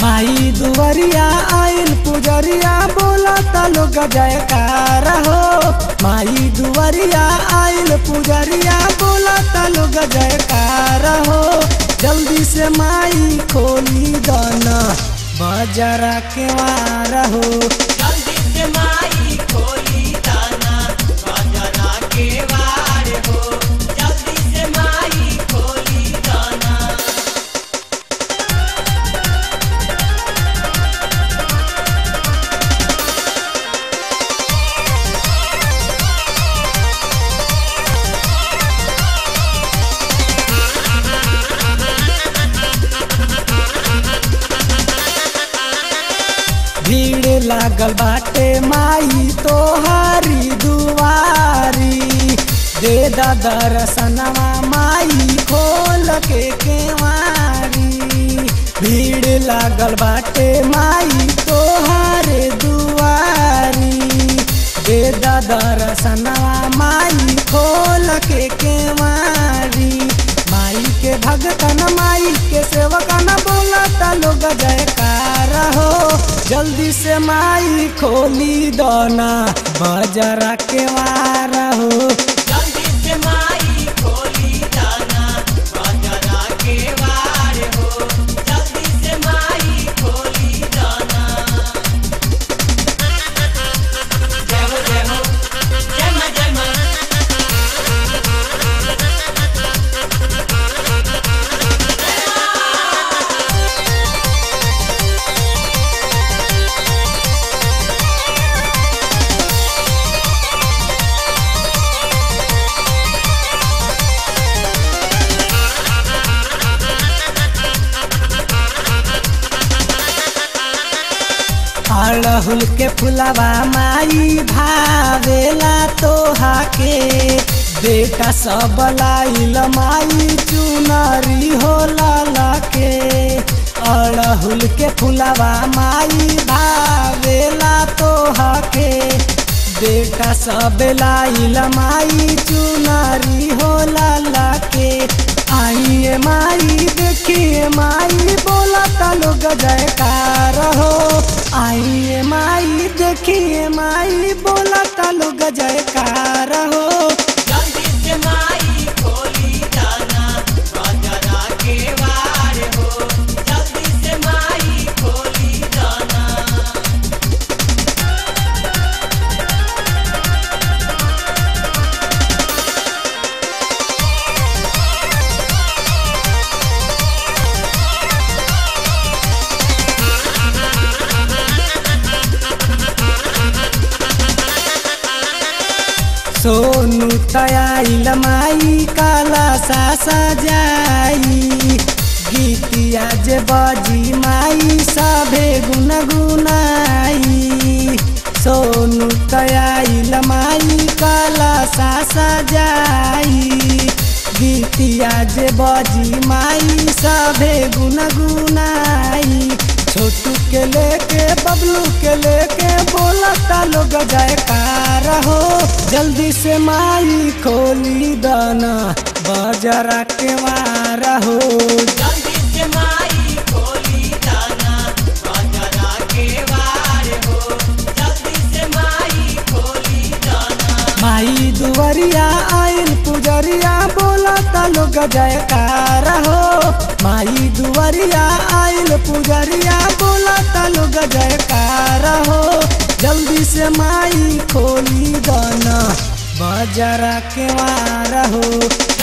माई दुवरिया आइल पुजरिया बोला ता लोग जयकार हो माई दुवरिया आइल पुजरिया बोला ता लोग जयकार हो जल्दी से माई खोली दाना बाजारा के वार हो जल्दी से माई खोली दाना बाजारा के वार हो जल्दी से माई खोली दाना भीड़ लागल बाटे माई तोहारी दुआरी दे दा दर्शनवा माई खोल के केवारी भीड़ लागल बाटे माई तोहारे दुआरी दे दा दर्शनवा माई खोल के केवारी माई के भगतन माई के सेवकन बोलता लोग जयकार हो जल्दी से माई खोली दोना बजरा के वार हो जल्दी से माई खोली दाना बाजारा के वार हो जल्दी से माई खोली दाना जय हो जय हो जय मां जय मां अड़हुल के फुलवा माई भावेला तोहा के बेटा सब लाइल माई चुनरी हो लाला के अड़हुल के फुलवा माई भावेला तोहा के बेटा सब लाइल माई चुनरी हो लाला के आइए माई देखिए माई बोला ता लोग जयकार हो आइए माई देखिए माई बोला ता लोग जयकार हो जल्दी से माई खोली दाना बाजारा के वार हो जल्दी से माई खोली दाना सोनू तयाइल माई काला सा सजाई गीतिया जे बजी माई सभे गुनगुनाई सोनू तयाइल माई काला सा सजाई गीतिया जे बजी माई सभे गुनगुनाई छोटू के लेके बबलू के लेके बोलता लोग जयकार हो जल्दी से माई खोली दाना बाजारा के वार हो जल्दी से माई खोली दाना बाजारा के वार हो जल्दी से माई खोली दाना माई दुवरिया आइल पुजरिया बोलता लोग जयकार हो माई दुवरिया आइल पुजरिया बोलता लोग जयकार हो जल्दी से माई खोली दाना बाजारा के वार हो